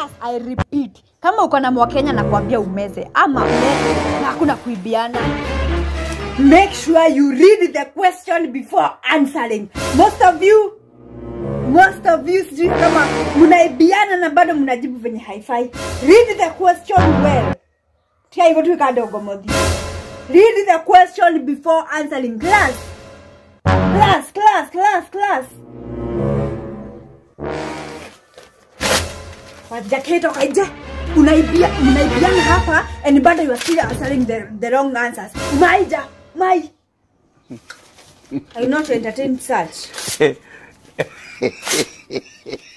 class i repeat kama uko na mwakenya na kuambia umeze ama umeze na hakuna kuibiana make sure you read the question before answering most of you most of you sijui kama mnaibiana na bado mnajibu venye haifai read the question well tia hivyo tu kadogo modhi read the question before answering class class class class class wajaketoka nje unaibia unaibiana hapa and bado you are still answering the, the wrong answers maija mai I not entertain such